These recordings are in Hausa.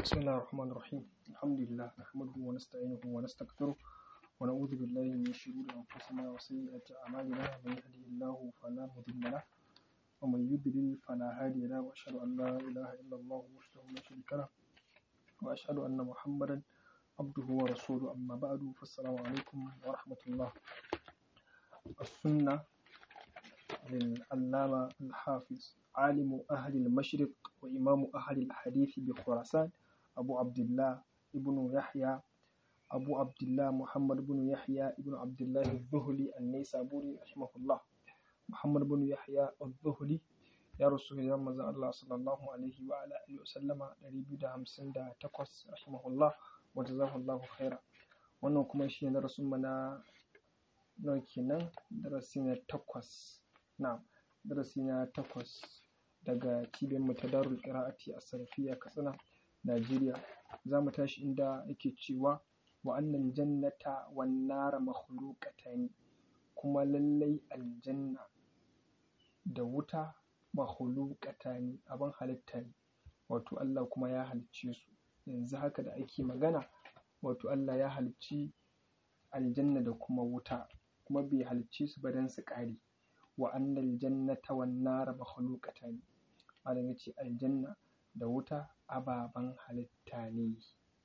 بسم الله الرحمن الرحيم الحمد لله نحمده ونستعينه ونستغفره ونعوذ بالله من شرور أنفسنا وسيئات أعمالنا من يهده الله فلا مضل له ومن يضلل فلا هادي له وأشهد أن لا إله إلا الله وحده لا شريك له وأشهد أن محمدا عبده ورسوله أما بعد فالسلام عليكم ورحمة الله السنة للعلامة الحافظ عالم أهل المشرق وإمام أهل الحديث بخراسان أبو عبد الله ابن يحيى أبو عبد الله محمد بن يحيى ابن عبد الله الذهلي النيسابوري رحمه الله محمد بن يحيى الذهلي ya rasu hijiran manzon Allah sallallahu alaihi wa ala alihi wa sallama 258 rahimahullah wa jazakallahu khaira wannan kuma shi ne darasin mu na nawa kenan darasi na takwas na darasi na takwas daga cibiyar mu ta Darul Qira'ati a Sarfiya Katsina Najeriya za mu tashi inda yake cewa wa annal jannata wan nara makhluqatan kuma lallai aljanna da wuta makhluqatani abin halitta ne wato Allah kuma ya halicce su yanzu haka da ake magana wato Allah ya halicci aljanna da kuma wuta kuma bai halicce su ba don su ƙare wa annal jannata wan nara makhluqatani malam yace aljanna da wuta ababen halitta ne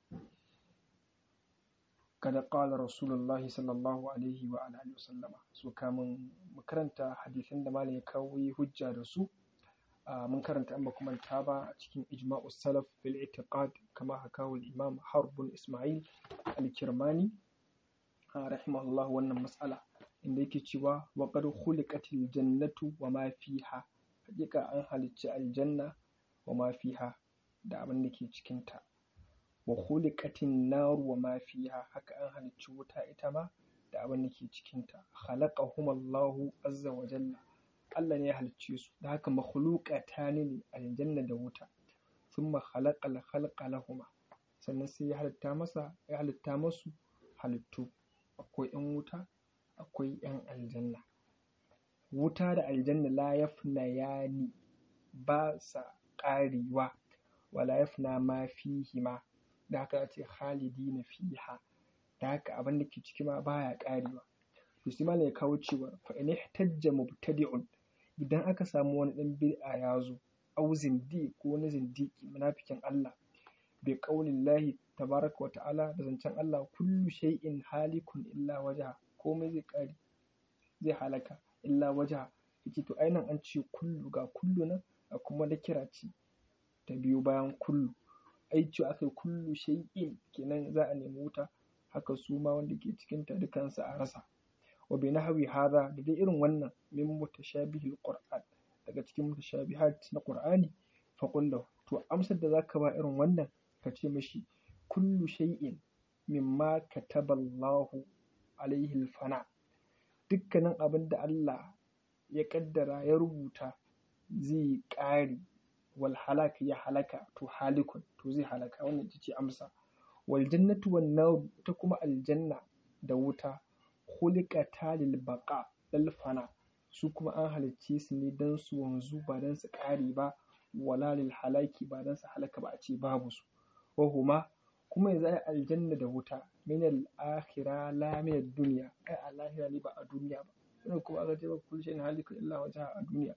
kada qala rasulullahi sallallahu alaihi wa alihi wasallama so kamun mu karanta hadisan da malam ya kawo yi hujja da su mun karanta an ba kuma ta ba a cikin ijma'u salaf fil i'tiqad kama hakahu al-imam harb bin isma'il al-kirmani rahimahullah wannan mas'ala inda yake cewa wa qad khuliqatil jannatu wa ma fiha hakika an halicci aljanna wa ma fiha da abin da ke cikin ta wa khuliqatin naru wa ma fiha haka an halicci wuta ita ma da abin da ke cikin ta khalaqahumallahu azza wa jalla Allah ne ya halicce su da haka makhluqata ne aljanna da wuta thumma khalaqal khalqa lahuma sannan sai ya halitta masa ya halitta masu halittu akwai yan wuta akwai yan aljanna wuta da aljanna la yafna yani ba sa ƙarewa wala yafna ma fihi ma da haka ce khalidina fiha da haka abin da ke ciki ma baya ƙarewa to sai malam ya kawo cewa fa in ihtajja mubtadi'un idan aka samu wani ɗan bid'a ya zo au zindi ko wani zindiki munafikin Allah bi qaulillahi tabaraka wa ta'ala da zancen Allah kullu shay'in halikun illa waja komai zai kare zai halaka illa waja yace to ainihin an ce kullu ga kullu nan a kuma da kira ce ta biyo bayan kullu ai ce aka yi kullu shay'in kenan za a nemi wuta haka su ma wanda ke cikin ta dukansu a rasa wa bi nahwi hadha da dai irin wannan min mutashabihil qur'an daga cikin mutashabihat na qur'ani fa qul to amsar da zaka ba irin wannan ka ce mashi kullu shay'in mimma kataballahu alaihi alfana dukkanin abin da Allah ya kaddara ya rubuta zai ƙare wal halaka ya halaka to halikun to zai halaka wannan ita ce amsa wal jannatu wan nar ta kuma aljanna da wuta khuliqata lil baqa lil fana su kuma an halicce su ne dan su wanzu ba dan su ƙare ba wala lil halaki ba dan su halaka ba a ce babu su wa huma kuma yanzu ai aljanna da wuta min al akhira la min ad dunya ai a lahira ne ba a duniya ba wannan kuma aka ce ba kullu shay'in halikun illa wajha a duniya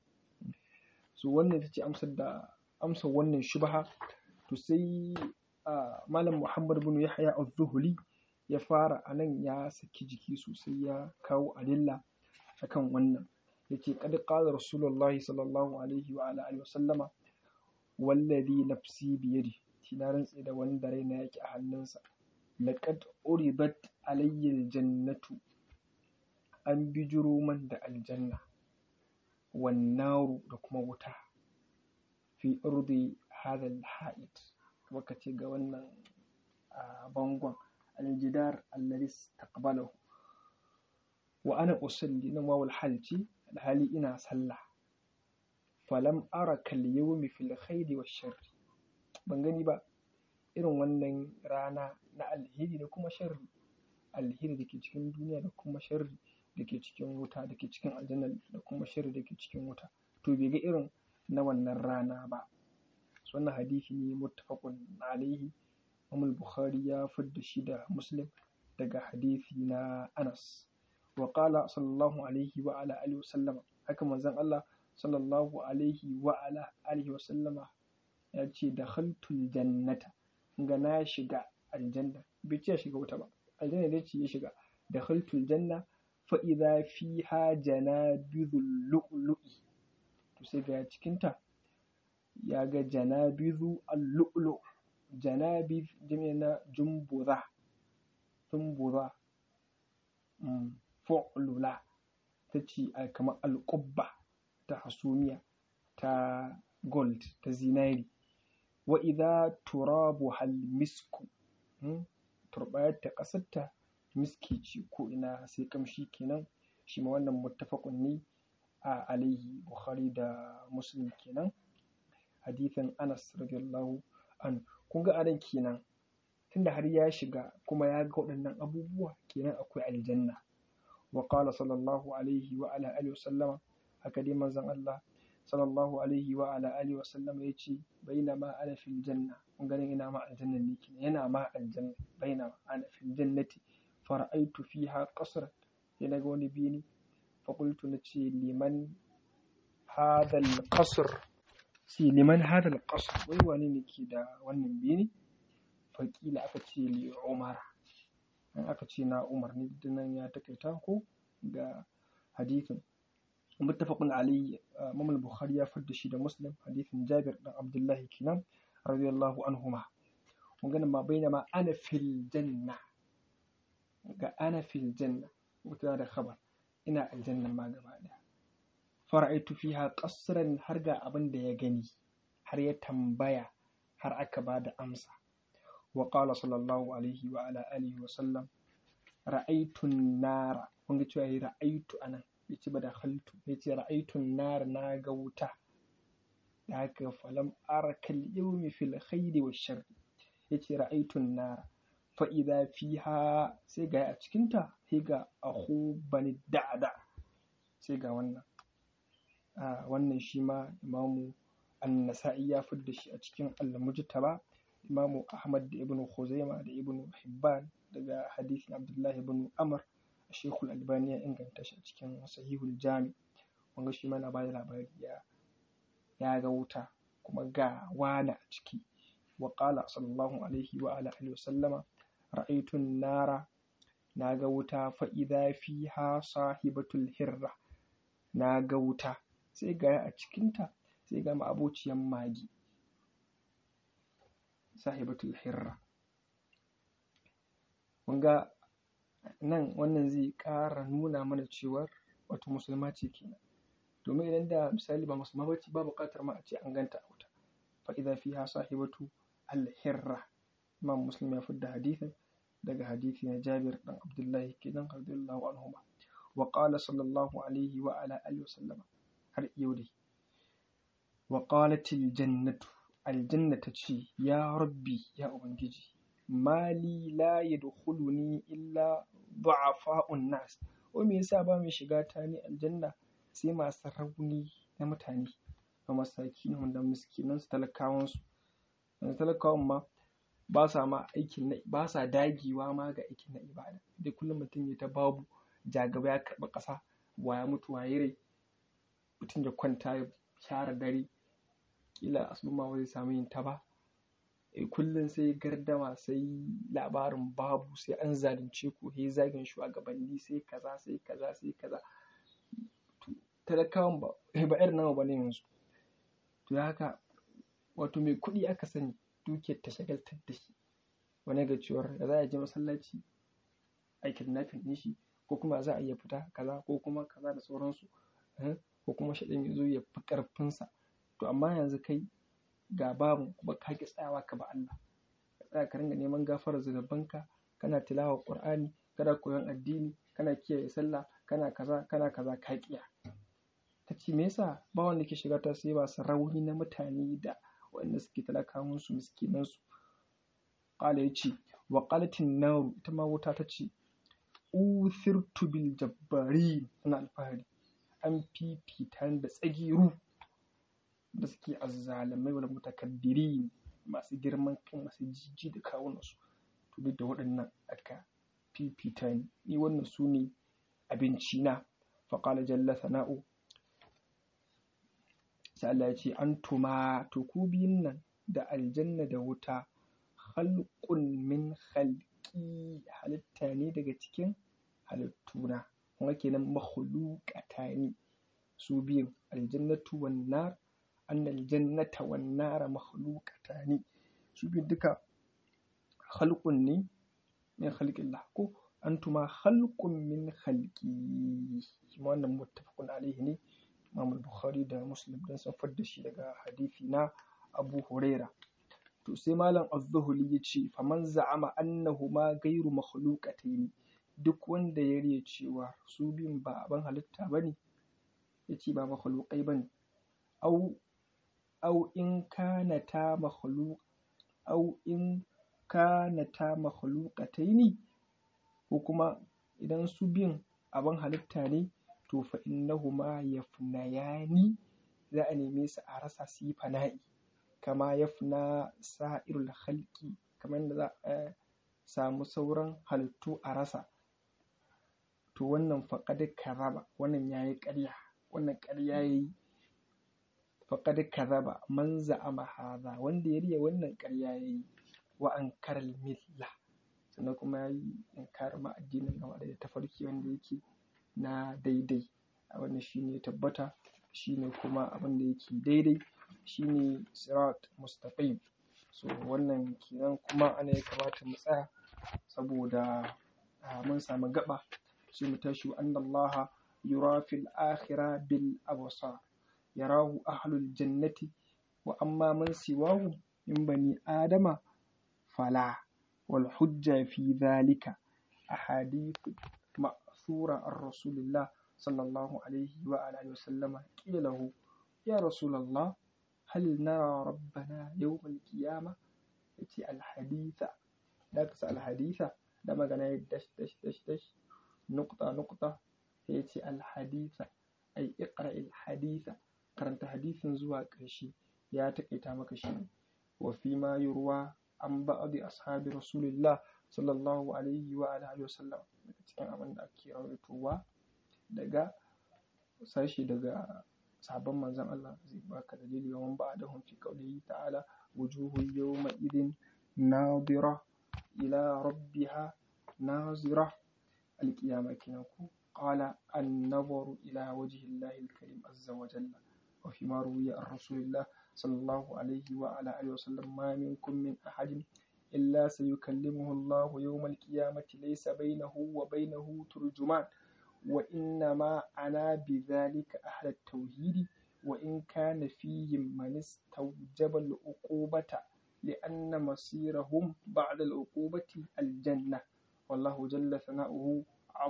so wannan ita ce amsar da amsar wannan shubha to sai malam muhammad bin yahya az-zuhli ya fara a nan ya saki jiki sosai ya kawo adilla akan wannan yace qad qala rasulullahi sallallahu alaihi wa ala alihi wa sallama wallazi nafsi biyadi shi na rantse da wanda raina yake a hannunsa laqad uribat alayya aljannatu an bijiro man da aljanna wan naru da kuma wuta fi urdi hadha alha'id waka ce ga wannan bangon aljidar alladhi istaqbalahu wa ana usalli nan wawul halci alhali ina sallah falam ara kal yawmi fil khairi wash sharri ban gani ba irin wannan rana na alheri da kuma sharri alheri da ke cikin duniya da kuma sharri da ke cikin wuta da ke cikin aljanna da kuma sharri da ke cikin wuta to bai ga irin na wannan rana ba wannan hadisi ne muttafaqun alaihi Imam Bukhari ya fidda shi da Muslim daga hadisi na Anas wa qala sallallahu alaihi wa ala alihi wa sallama haka manzon Allah sallallahu alaihi wa ala alihi wa sallama ya ce dakhaltul jannata ga na shiga aljanna bai ce ya shiga wuta ba aljanna dai ce ya shiga dakhaltul janna fa idza fiha janabizul lu'lu'i to sai ga cikinta ya ga janabizu al-lu'lu janabiz jami'a na jumbura jumbura fu'lula ta ce kamar alƙubba ta hasumiya ta gold ta zinari wa idza turabu hal misku turbayar ta ƙasarta miski ce ko ina sai kamshi kenan shi ma wannan muttafaqun ne a alaihi bukhari da muslim kenan hadithin anas radiyallahu an kun ga anan kenan tunda har ya shiga kuma ya ga waɗannan abubuwa kenan akwai aljanna wa qala sallallahu alaihi wa ala alihi wa sallama haka dai manzon Allah sallallahu alaihi wa ala alihi wa sallama yace bainama ana fil janna kun ganin ina ma aljanna ne kenan yana ma aljanna bainama ana fil jannati fara'aitu fiha qasran sai naga wani bini faƙultu na ce liman hadal ƙasar sai liman hadal ƙasar wai wane ne ke da wannan bini faƙila aka ce li umar an aka ce na umar ne nan ya takaita ko ga hadithin muttafaqun alayhi imam bukhari ya fadda shi da muslim hadithin jabir dan abdullahi kenan radiyallahu anhuma kun ga ma bainama ana fil janna ga ana fil janna mutuwa da khabar ina aljannan ma gaba ɗaya fara'aitu fiha qasran har ga abin da ya gani har ya tambaya har aka ba da amsa wa qala sallallahu alaihi wa ala alihi wa sallam ra'aitu nara kun ga cewa ra'aitu anan bai ci ba da khaltu bai ce ra'aitu nara na ga wuta da haka falam arakal yawmi fil khairi wa sharri yace ra'aitu nara fa'iza fiha sai ga a cikinta sai ga ahu bani da'ada sai ga wannan wannan shi ma imamu an-nasa'i ya fidda shi a cikin al-mujtaba imamu ahmad da ibnu khuzaima da ibnu hibban daga hadisin abdullahi ibn amr shekul albani ya inganta shi a cikin sahihul jami wanga shi ma na bada labari ya ya ga wuta kuma ga wana a ciki wa qala sallallahu alaihi wa ala alihi wa sallama ra'aitun nara na ga wuta fa'iza fiha sahibatul hirra na ga wuta sai ga a cikinta sai ga ma'abociyan magi sahibatul hirra ga nan wannan zai ƙara nuna mana cewar wato musulma ce kenan domin idan da misali ba musulma ba ce ba buƙatar ma a ce an ganta a wuta fa'iza fiha sahibatu al-hirra imam muslim ya fidda hadithin daga hadithi na Jabir dan Abdullahi kenan radiyallahu anhuma wa qala sallallahu alaihi wa ala alihi wa sallama har yau dai wa qalatil jannatu aljanna ta ce ya rabbi ya ubangiji mali la yadkhuluni illa du'afa'un nas o me yasa ba mai shiga ta ni aljanna sai masu rauni na mutane ga masakin wanda miskinan su talakawan su talakawan ma ba sa ma aikin na ba sa dagewa ma ga aikin na ibada da kullum mutum ya ta babu jagaba ya karɓa ƙasa wa ya mutu waye rai mutum ya kwanta ya share dare kila asuba ma zai samu yin ta ba kullum sai gardama sai labarin babu sai an zalunce ku sai zagin shugabanni sai kaza sai kaza sai kaza talakawan ba ba irin nawa ba ne yanzu to haka wato mai kuɗi aka sani dukiyar ta shagaltar da shi wani ga cewar da za a je masallaci a kidnapping ɗin shi ko kuma za a iya fita kaza ko kuma kaza da sauransu ko kuma shaɗan ya zo ya fi ƙarfinsa to amma yanzu kai ga babu kuma ka ki tsayawa ka ba Allah ka tsaya ka ringa neman gafarar zunubanka kana tilawa Qur'ani kana koyon addini kana kiyaye sallah kana kaza kana kaza ka kiya ta ce me yasa ba wanda ke shiga ta sai ba su rauni na mutane da wanda suke talakawan su miskinan su qala yace wa qalatin nar ita ma wuta ta ce uthirtu bil jabbarin ana alfahari an fifita da tsagiru da suke azzalamai wal mutakabbirin masu girman kai masu jijji da kawunansu to duk da waɗannan aka fifita ni ni wannan su ne abinci na faƙala jalla sana'u sai Allah ya ce antuma to ku biyun nan da aljanna da wuta khalqun min khalqi halitta ne daga cikin halittuna kuma kenan makhluqatani su biyun aljannatu wan nar anna aljannata wan nara makhluqatani su biyun duka khalqun ne min khalqillah ko antuma khalqun min khalqi kuma wannan muttafaqun alaihi ne Imam Bukhari da Muslim dan sun da shi daga hadisi na Abu Huraira to sai malam Az-Zuhli ya ce faman za'ama annahuma ghairu makhluqatayn duk wanda ya riya cewa su biyun ba abin halitta bane yace ba makhluqai bane au au in kana ta makhluq au in kana ta makhluqatayn ko kuma idan su biyun abin halitta ne to fa innahuma yafnayani za a neme su a rasa su yi fana'i kama yafna sa'irul khalqi kamar yadda za a samu sauran halittu a rasa to wannan faqad karaba wannan yayi ƙarya wannan ƙarya yayi faqad karaba man za'ama hadha wanda ya riya wannan ƙarya yayi wa ankara milla sannan kuma yayi inkarin ma addinin gaba da tafarki wanda yake na daidai a wannan shine tabbata shine kuma abin da yake daidai shine sirat mustaqim so wannan kenan kuma ana ya kamata mu tsaya saboda mun samu gaba sai mu tashi wa annallaha yura fil akhirah bil absar yarahu ahlul jannati wa amma man siwahu min bani adama fala wal hujja fi dhalika ahadith ma'thura an rasulillah sallallahu alaihi wa alihi wa sallama qila lahu ya rasulullah hal nara rabbana yawm al-qiyamah yace al-haditha da ka sa al-haditha da magana ya dash dash dash dash nuqta nuqta sai yace al-haditha ay iqra al-haditha karanta hadisin zuwa ƙarshe ya taƙaita maka shi wa fi ma yurwa an ba'adi ashabi rasulillah sallallahu alaihi wa alihi wa sallam daga cikin abin da ake rawaitowa daga sashi daga sabon manzon Allah zai baka dalili wa man ba'dahum fi qawlihi ta'ala wujuhu yawma idin nadira ila rabbiha nazira alqiyama kenan ku qala an-nazaru ila wajhi Allah al-karim azza wa jalla wa fi ma ruwiya an rasulillah sallallahu alaihi wa ala alihi wa sallam ma minkum min ahadin إلا سيكلمه الله يوم القيامة ليس بينه وبينه ترجمان وإنما أنا بذلك أهل التوحيد وإن كان فيهم من استوجب العقوبة لأن مصيرهم بعد العقوبة الجنة والله جل ثناؤه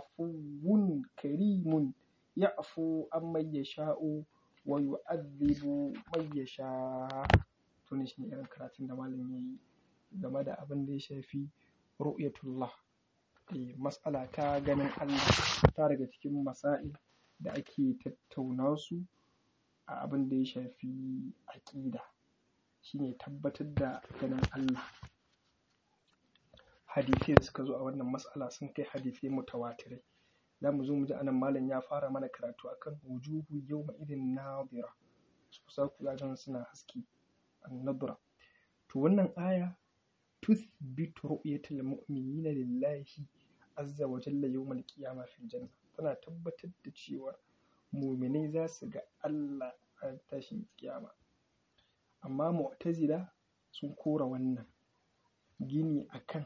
عفو كريم يعفو عمن يشاء ويعذب من يشاء تونشني إيران كراتين دمالين يي game da abin da ya shafi ru'yatullah eh mas'ala ta ganin Allah ta daga cikin masail da ake tattauna su a abin da ya shafi aƙida shine tabbatar da ganin Allah hadisai da suka zo a wannan mas'ala sun kai hadisai mutawatirai za mu zo mu ji anan malam ya fara mana karatu akan wujuhu yawma idin nadira su sa ku ga suna haske an-nadra to wannan aya تثبت رؤية المؤمنين لله عز وجل يوم القيامة في الجنة tana tabbatar da cewa muminai za su ga Allah a tashin kiyama amma mu'tazila sun kora wannan gini akan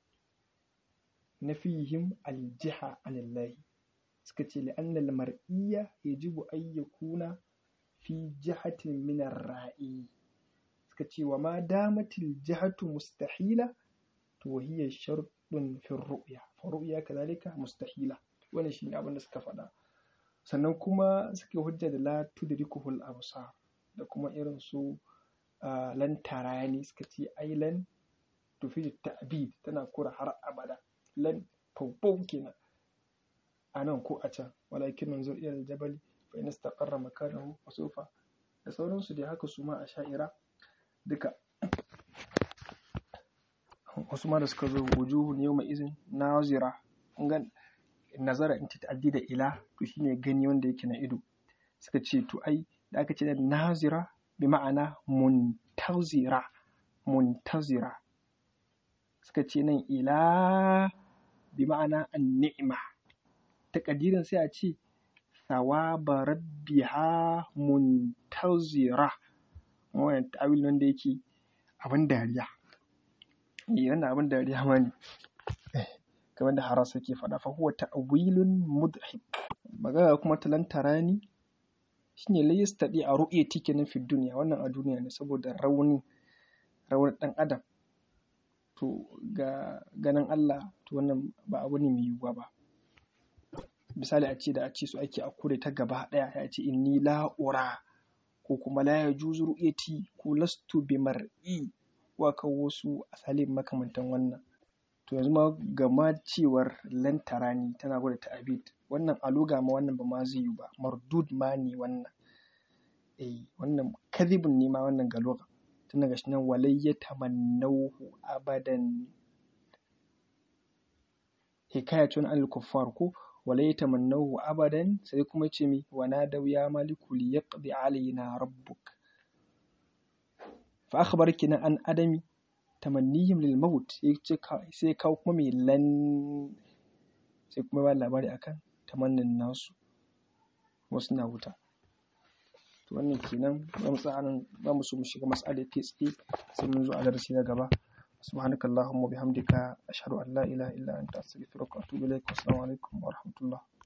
nafihim aljiha anillahi suka ce li'annal mar'iyya yajibu an yakuna fi jihatin min ar-ra'i suka ce wa ma damatil jihatu mustahila to hiya sharɗun fi ru'ya fa ru'ya kadhalika mustahila wannan shine abin da suka faɗa sannan kuma suke hujja da la tudrikuhul absar da kuma irin su lan tarani suka ce ai lan tufi ta'bid tana kura har abada lan fawfaw kenan a nan ko a can walakin manzur ila aljabali fa in istaqarra makanahu fa sawfa da sauransu dai haka su ma a sha'ira duka wasu ma da suka zo wujuhu ne mai izin nazira ga nazara in ta'addi da ila to shine gani wanda yake na ido suka ce to ai da aka ce da nazira bi ma'ana muntazira muntazira suka ce nan ila bi ma'ana an-ni'ma takadirin sai a ce thawaba rabbiha muntazira wannan ta'awil wanda yake abin dariya eh wannan abin dariya ma ne kamar da harasa ke faɗa fa huwa ta'wilun mudhik magana kuma talantarani shine la yastadi a ru'yati kenan fi duniya wannan a duniya ne saboda rauni raunin dan adam to ga ganin Allah to wannan ba abu ne mai yiwuwa ba misali a ce da a ce su ake a kure ta gaba daya ya ce inni la'ura ko kuma la yajuzu ru'yati ko lastu bi mar'i wa kawo wasu asalin makamantan wannan to yanzu ma gama cewar lantarani tana gwada ta'abid wannan aluga ma wannan ba ma zai yi ba mardud ma ne wannan eh wannan kadhibun ne ma wannan galoga tun daga shi nan walai ya tamannahu abadan hikayatun al kuffar ko walai ya tamannahu abadan sai kuma ce mi wa nadaw ya maliku li yaqdi alaina rabbuk fa akhbar kina an adami tamannihim lil maut sai kawo kuma mai lan sai kuma ba labari akan tamannin nasu wasu na wuta to wannan kenan za mu tsaya nan za mu so mu shiga mas'alar kai tsaye sai mun zo a darasi na gaba subhanaka allahumma bihamdika ashhadu an la ilaha illa anta astaghfiruka wa atubu ilaik assalamu alaikum wa rahmatullah